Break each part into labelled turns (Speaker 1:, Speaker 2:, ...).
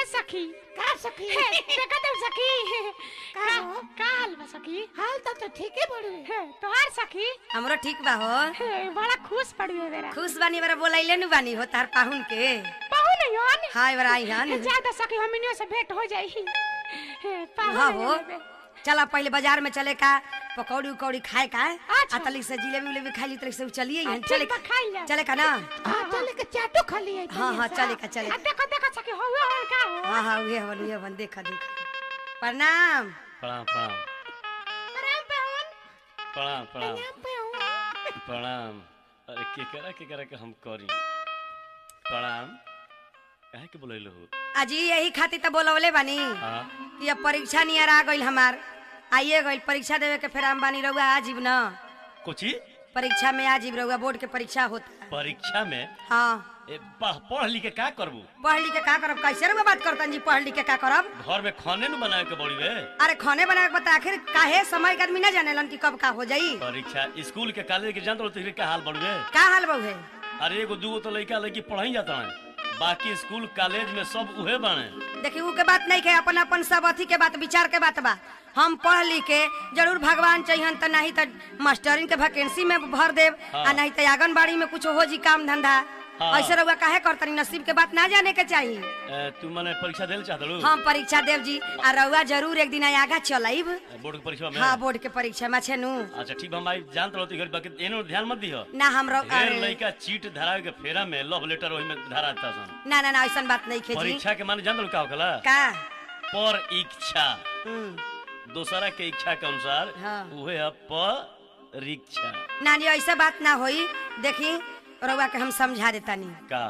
Speaker 1: सखी
Speaker 2: का सखी
Speaker 1: हे, देखा तुम सखी
Speaker 2: का
Speaker 1: का
Speaker 2: हो?
Speaker 1: का हाल बा सखी
Speaker 2: हाल तो तो ठीके बड़ू
Speaker 1: हे, तोहार सखी
Speaker 3: हमरो ठीक बा हो
Speaker 1: हे, बड़ा खुश पड़ी है मेरा
Speaker 3: खुश बानी बरा बोलैले नु बानी हो तार पाहुन के
Speaker 1: पाहु नहीं हन
Speaker 3: हाय बरा आई हन
Speaker 1: ज्यादा सखी हमनियों से भेंट हो जाई हे पाहु
Speaker 3: हाँ
Speaker 1: नहीं
Speaker 3: हो
Speaker 1: हन।
Speaker 3: चला पहले बाजार में चले का पकौड़ी उकौड़ी खाए का
Speaker 1: अच्छा।
Speaker 3: आ तली से जिलेबी उलेबी खाई ली तली से चलिए
Speaker 1: आ,
Speaker 3: हन
Speaker 1: ठीक
Speaker 3: चले
Speaker 1: बा, खाई जा।
Speaker 3: चले का ना
Speaker 2: हां चले के चाटो खा लिए
Speaker 3: हाँ हाँ चले का चले
Speaker 1: आ, देखो देखो सखी हो हुआ हो का हो
Speaker 3: हाँ हाँ उहे हवन उहे हवन देखा देखा प्रणाम
Speaker 4: प्रणाम प्रणाम
Speaker 1: राम पाहुन
Speaker 4: प्रणाम प्रणाम
Speaker 2: नाम पे हूं
Speaker 4: प्रणाम अरे केकरा केकरा के हम करी प्रणाम काहे के बोलैलो हो
Speaker 3: अजी यही खातिर तो बोलवले बानी
Speaker 4: हाँ
Speaker 3: कि अब परीक्षा नियर आ गइल हमार आइए गइल परीक्षा देवे के फिर हम बानी रहुआ आजीब न
Speaker 4: कोची
Speaker 3: परीक्षा में आजीब रहुआ बोर्ड के परीक्षा होता है
Speaker 4: परीक्षा में
Speaker 3: हाँ
Speaker 4: ए पढ़ पढ़ लिख के का करबू
Speaker 3: पढ़ लिख के का करब कैसे रहुआ बात करतन जी पढ़ लिख के का करब
Speaker 4: घर में खाने न बनाए के बड़ी वे
Speaker 3: अरे खाने बनाए के बता आखिर काहे समय के आदमी ना जानेलन कि कब का हो जाई
Speaker 4: परीक्षा स्कूल के कॉलेज के जानत रहते का हाल बड़ी वे
Speaker 3: का हाल बहू है
Speaker 4: अरे एगो दूगो तो लड़का लड़की पढ़ाई जाता है बाकी स्कूल कॉलेज में सब उहे बाने
Speaker 3: देखी उ के बात नहीं के अपन अपन सब अथी के बात विचार के बात बा हम पढ़ लिख के जरूर भगवान चाहिए तो नहीं तो मास्टरिन के वैकेंसी में भर देव
Speaker 4: हाँ।
Speaker 3: आ नहीं तो आंगनबाड़ी में कुछ हो जी काम धंधा
Speaker 4: हाँ।
Speaker 3: ऐसे रहुआ काहे करतनी नसीब के बात ना जाने के चाहिए
Speaker 4: ए, तू मने परीक्षा देल चाहत रू
Speaker 3: हम परीक्षा देव जी आ रहुआ जरूर एक दिन आगा चलाइब
Speaker 4: बोर्ड के परीक्षा में
Speaker 3: हाँ बोर्ड के परीक्षा में छे नु
Speaker 4: अच्छा ठीक बा, हम आई जानत रहती घर बाकी एनो ध्यान मत दिहो
Speaker 3: ना हम रह-
Speaker 4: ढेर
Speaker 3: अरे,
Speaker 4: लड़का चीट धरा के फेरा में लव लेटर ओही में धरा देता सन
Speaker 3: ना ना ना ऐसा बात नहीं खे जी
Speaker 4: परीक्षा के माने जानत का होखला
Speaker 3: का
Speaker 4: पर इच्छा
Speaker 3: हम्म,
Speaker 4: दूसरा के इच्छा के अनुसार
Speaker 3: हाँ।
Speaker 4: उहे है परीक्षा
Speaker 3: ना जी ऐसा बात ना होई देखी रहुआ के हम समझा देतानी
Speaker 4: का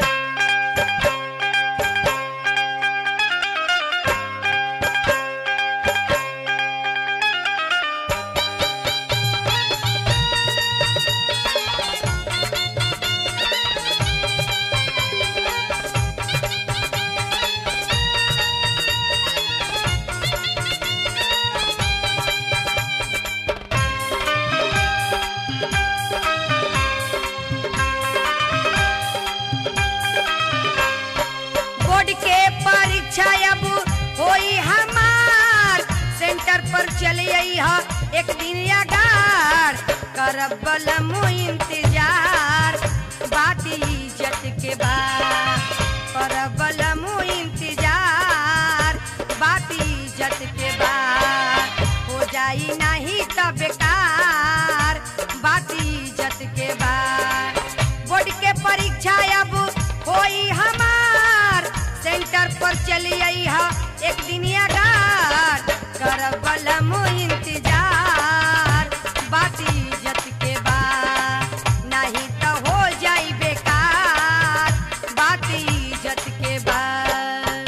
Speaker 3: बोर्ड के परीक्षा अब होई हमार सेंटर पर चले आई ह एक दिन अगार करब बलमु इंतजार बात इज्जत के बाद करब बलमु इंतजार बात इज्जत के बाद हो जाई नहीं त बेकार बात इज्जत के बाद बोर्ड के परीक्षा अब होई हमार सेंटर पर चली आई हा एक दिन अगार करब बलमु इंतजार बात इज्जत के बाद नहीं तो हो जाई बेकार बात इज्जत के बाद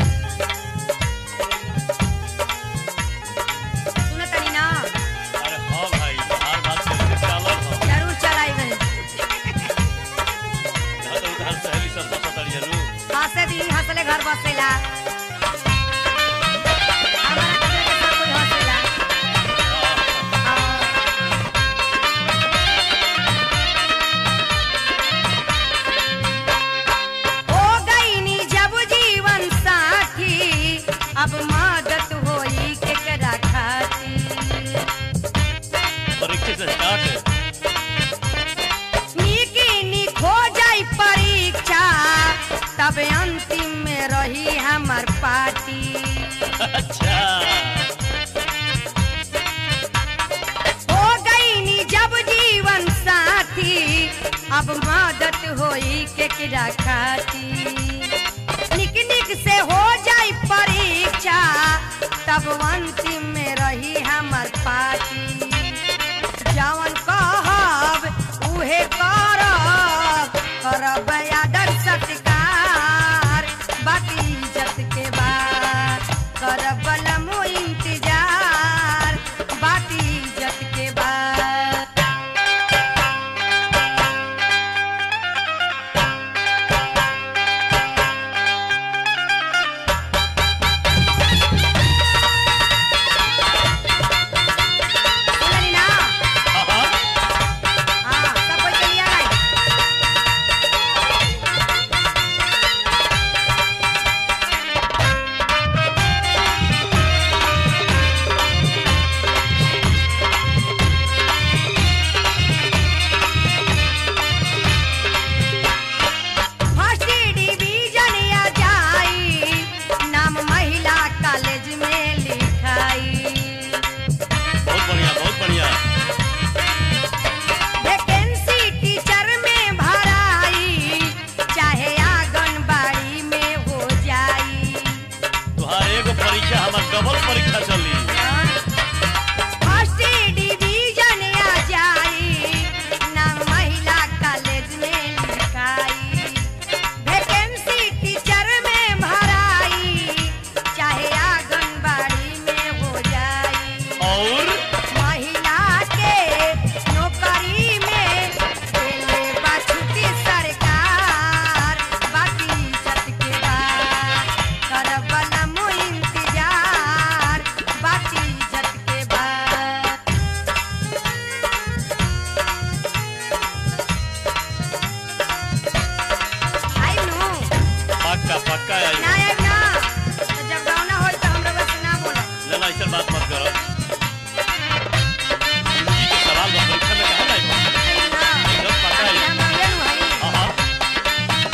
Speaker 3: सुनतनी ना
Speaker 4: अरे हाँ भाई हर बात से चालत हो
Speaker 3: जरूर चलाई गई
Speaker 4: घर तो उधर सहेली सब सतड़ जरूर
Speaker 3: हंसे दी हंसले घर बसेला हमारा कदर के सब कोई हंसेला हो गईनी जब जीवन साथी अब मदद होई केकरा खातिर
Speaker 4: परीक्षा से स्टार्ट है
Speaker 3: निकी निक हो जाई परीक्षा तब अंतिम में रही हमर पार्टी
Speaker 4: अच्छा
Speaker 3: हो गई नी जब जीवन साथी अब मदद होई केकरा खाती निक निक से हो जाई परीक्षा तब अंतिम में रही हमर पार्टी जवन कहब उहे करब करब आदर सत्कार बाकी इज्जत के बाद करब बलमो इंतजार बाकी इज्जत के बाद
Speaker 4: डबल परीक्षा चली
Speaker 3: फर्स्ट डिवीजन आ जाई नाम महिला कॉलेज में लिखाई वैकेंसी टीचर में भराई चाहे आंगनबाड़ी में हो जाई
Speaker 4: और
Speaker 3: महिला के नौकरी में देले बा छुट्टी सरकार बाकी इज्जत के बाद करबला मु इंतजार बाकी इज्जत के बाद आई नु
Speaker 4: पक्का पक्का आई
Speaker 3: ना आई ना तो जब गाँव ना होई तो हमरा बस ना बोला
Speaker 4: ना ना ऐसा बात मत करो जिंदगी के सवाल बा परीक्षा में कहा नहीं बा एकदम पक्का आई
Speaker 3: हम रंगे नु हई
Speaker 4: हाँ हाँ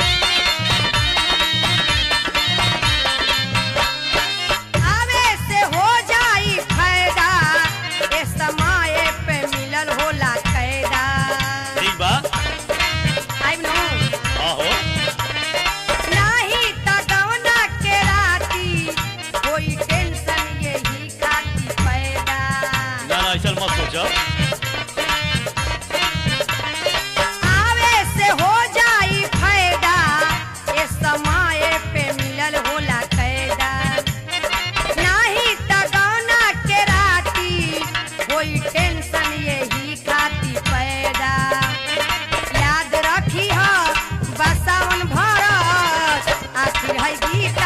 Speaker 3: आवे से हो जाई फायदा ए समय पे मिलल होला कैदा
Speaker 4: ठीक बा
Speaker 3: आई नो
Speaker 4: हाँ हो
Speaker 3: नाही त गवना के राती कोई टेंशन यही खाती पैदा
Speaker 4: ना ना ऐसा मत सोचो
Speaker 3: आवे से हो जाई फायदा ए समय पे मिलल होला कैदा नाही त गवना के राती कोई टेंशन यही खाती पैदा याद रखी हो बसावन भरत आखिर है गीत